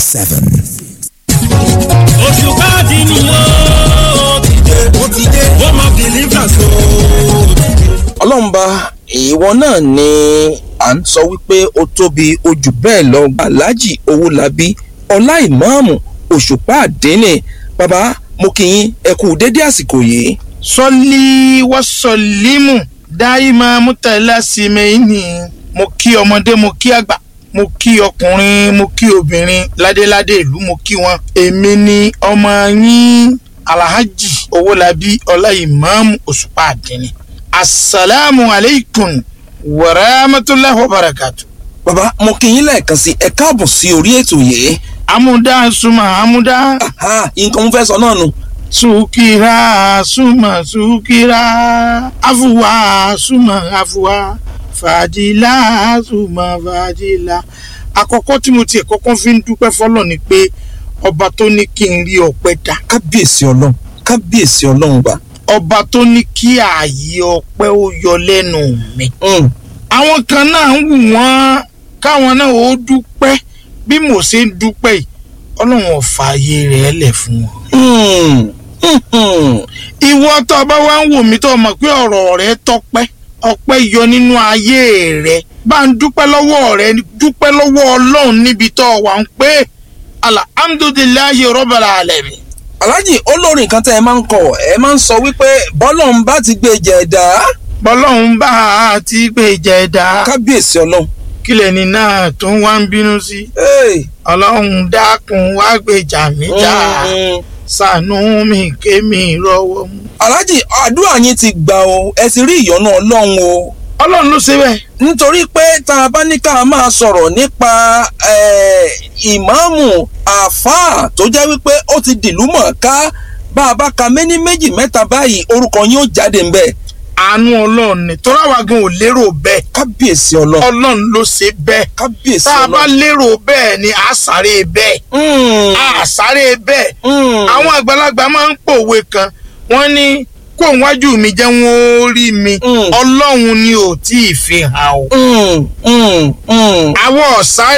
seven. oṣù káàdì ni ó ti dé ó ti dé home of deliverance ó ti dé. ọlọ́mba ìwọ náà ni à ń sọ wípé ó tóbi ojú bẹ́ẹ̀ lọ aláàjì owólabí ọlá ìmáàmù òṣùpá àdínní bàbá mo kì í ẹ kú dédé àsìkò yìí. sọlí wọ́sọ̀límù dáìmọ̀ mútàlásímẹ́yìnì mo kí ọmọdé mo kí àgbà mo kí ọkùnrin mo kí obìnrin ládéládé ìlú mo kí wọn. èmi ni ọmọ yín alhaji owólabí ọláìmáàmù òṣùpá àdínní asalaamu aleykum wàràmàtúláhi wàbàràkàtù. bàbá mo kì í lẹ́ẹ̀kan sí ẹ káàbọ̀ sí orí ètò yìí. amúdá suma amúdá Aha, nǹkan mo fẹ́ sọ náà nù. sukira suma sukira afuwa suma afuwa fàdílà suma fàdílà. àkọ́kọ́ tí mo tiẹ̀ kọ́kọ́ fi ń dúpẹ́ fọlọ́ ni pé ọba tó ní kí n rí ọpẹ́ dá kábíyèsí ọlọ́run kábíyèsí ọlọ́run bá. ọba tó ní kí ààyè ọpẹ́ ó yọ lẹ́nu mi. Mm, àwọn kan náà ń wù wọ́n káwọn náà ó dúpẹ́ bí mo ṣe ń dúpẹ́ yìí ọlọ́run ò fààyè rẹ̀ lẹ̀ fún wọn. mm, mm, mm. ìwọ tó o bá wá ń wò mí tó o mọ̀ pé ọ̀rọ̀ rẹ tọpẹ́ ọpẹ́ yọ nínú ayé rẹ bá ń dúpẹ́ lọ́wọ́ rẹ dúpẹ́ lọ́wọ́ ọlọ́run níbi tó o wà ń pé alhamdulilayi rọ́bàlà alẹ́mi. aláàjì olórin kan tẹ́ ẹ máa ń kọ ẹ máa ń sọ wípé bọ́lọ́run bá ti gbé jẹ̀dá bọ́lọ́run bá a ti gbé jẹ̀dá kábíyèsí ọlọ́run. kílẹ̀ ní náà tó ń wá ń bínú sí Hey. ọlọ́run dákun wá gbèjà mí jà Mm. ṣàánú mi kémi rọ́wọ́ mú. aláàjì àdúrà yín ti gbà o ẹ ti rí ìyọ́nú ọlọ́run o ọlọ́run ló ṣe bẹ́ẹ̀. nítorí pé tá a bá ní ká máa sọ̀rọ̀ nípa eh, ìmáàmù àáfàá tó jẹ́ wípé ó ti dìlú mọ̀ọ́ká bá a bá ka méní méjì mẹ́ta báyìí orúkọ yín ó jáde ń bẹ̀ àánú ọlọ́run ni tọ́lá wa gan ò lérò bẹ́ẹ̀ kábíyèsí ọlọ́run ọlọ́run ló ṣe bẹ́ẹ̀ kábíyèsí tá a bá ọlọ́run. lérò bẹ́ẹ̀ ni a sáré bẹ́ẹ̀ Mm, a sáré bẹ́ẹ̀ mm. àwọn àgbàlagbà máa ń pòwe kan wọ́n ní kó wájú mi jẹ́ wọ́n ó rí mi Mm. ọlọ́run ni ò tí ì fi hàn o Mm, mm, mm. àwọn ọ̀sáré